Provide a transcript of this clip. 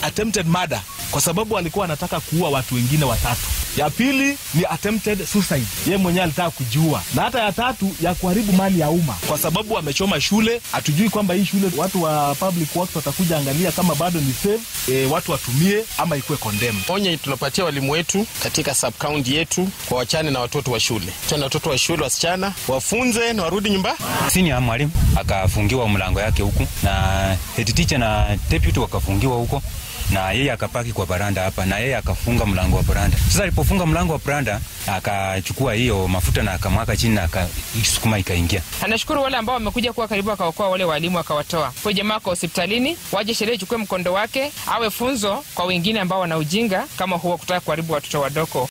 attempted murder kwa sababu alikuwa anataka kuua watu wengine watatu. Ya pili ni attempted suicide, yeye mwenyewe alitaka kujiua, na hata ya tatu ya kuharibu mali ya umma kwa sababu amechoma shule. Hatujui kwamba hii shule watu wa public works watakuja angalia kama bado ni safe, e, watu watumie ama ikuwe condemned. Onye tunapatia walimu wetu katika sub county yetu kwa wachane na watoto wa shule, tena watoto wa shule wasichana wafunze na warudi nyumbani. Sini ya mwalimu akafungiwa mlango yake huku na head teacher na deputy wakafungiwa huko na yeye akapaki kwa baranda hapa, na yeye akafunga mlango wa baranda. Sasa alipofunga mlango wa baranda, akachukua hiyo mafuta na akamwaka chini na akasukuma ikaingia. Anashukuru wale ambao wamekuja kuwa karibu, akaokoa wale walimu, akawatoa huyo jamaa kwa hospitalini, waje sheria ichukue mkondo wake, awe funzo kwa wengine ambao wana ujinga kama huo, kutaka kuharibu watoto wadogo.